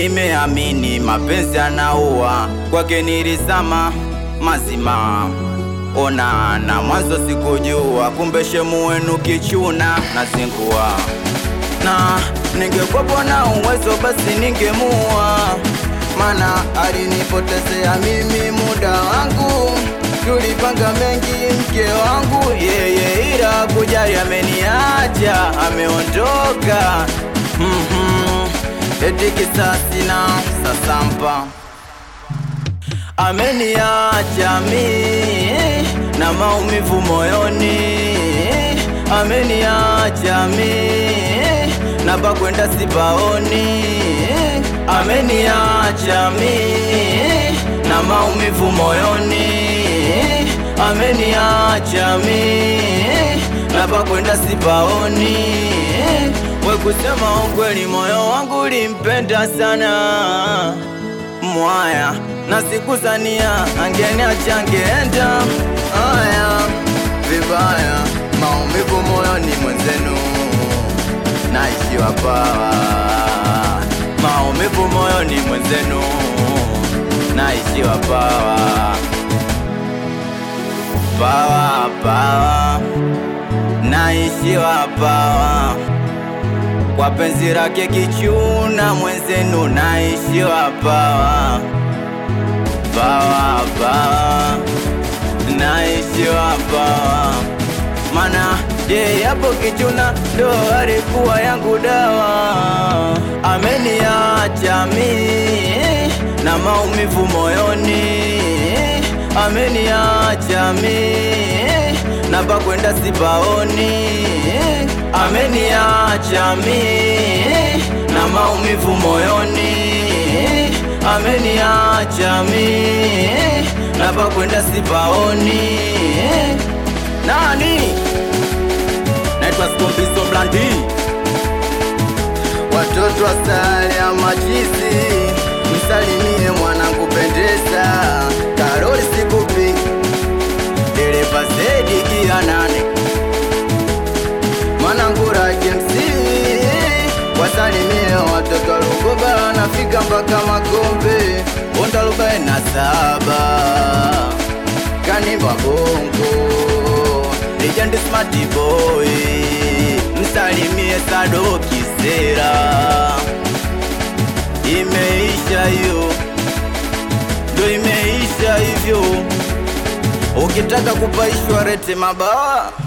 nimeamini mapenzi anaua, kwake nilizama mazima. Ona na mwanzo sikujua, kumbe shemu wenu kichuna na zingua, na ningekwepo na uwezo basi ningemua, mana alinipotezea mimi muda wangu, tulipanga mengi mke wangu yeye, ila kujali ameniacha, ameondoka Mhm. eti kisasi na sasampa ameniacha mi na maumivu moyoni, ameniacha mi na pakwenda sipaoni, ameniacha mi na maumivu moyoni, ameniacha mi na pakwenda sipaoni. We kusema ukweli, moyo wangu ulimpenda sana mwaya na sikuzania angeniacha angeenda aya vibaya, maumivu moyoni mwenzenu, naishiwa pawa, maumivu moyoni mwenzenu, naishiwa pawa, pawa pawa, naishiwa pawa kwa penzi lake kichuna mwenzenu, naishiwa pawa pawa pawa, naishiwa pawa, mana je, hapo kichuna ndo alikuwa yangu dawa. Ameniacha mi na maumivu moyoni, ameniacha mi na pakwenda sipaoni, ameniacha mi na maumivu moyoni ameniacha mi na pakwenda sipaoni. Nani naitwa Skombiso Blandi, watoto wa sare ya machizi, msalimie mwanangu pendeza, Karoli sikupi dereva Zedi gia nane mwanangu Rage MC wasalimie watoto wa Lugoba, nafika mpaka Magombe, Bonda arobaini na saba Kanimba Bongo, Legend Smart Boy, msalimie Sado Kisera, imeisha hiyo, ndo imeisha hivyo, ukitaka kupaishwa rete mabawa